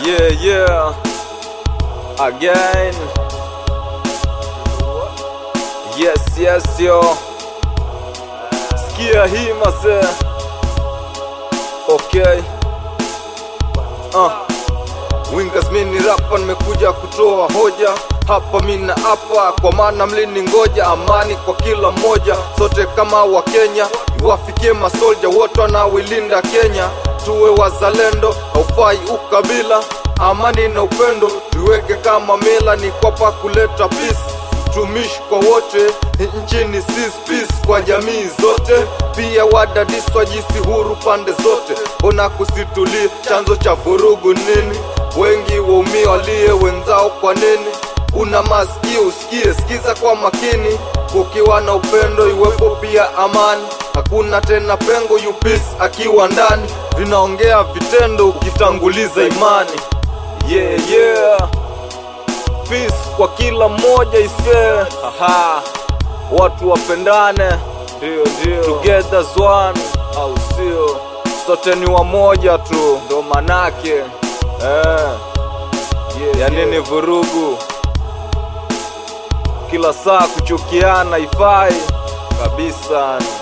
Yeah, yeah. Again. Yes, yes, yo. Sikia hii mase. Okay. Uh. Wingers mini rapa nimekuja kutoa hoja hapa mina hapa kwa maana mlini ngoja amani kwa kila mmoja sote kama wa Kenya iwafikie masolja wote wanaoilinda Kenya tuwe wazalendo haufai ukabila amani na upendo tuweke kama mila ni kwapa kuleta peace tumishi kwa wote nchini sis peace kwa jamii zote pia wadadiswa jisi huru pande zote mbona kusitulie chanzo cha vurugu nini wengi waumia walie wenzao kwa nini una masikio usikie sikiza kwa makini kukiwa na upendo iwepo pia amani hakuna tena pengo yupis akiwa ndani vinaongea vitendo ukitanguliza imani yeah, yeah. Peace kwa kila mmoja isee Aha. watu wapendane ndio ndio together as one au sio sote ni wamoja tu ndo manake eh. yeah, ya nini vurugu kila saa kuchukiana ifai kabisa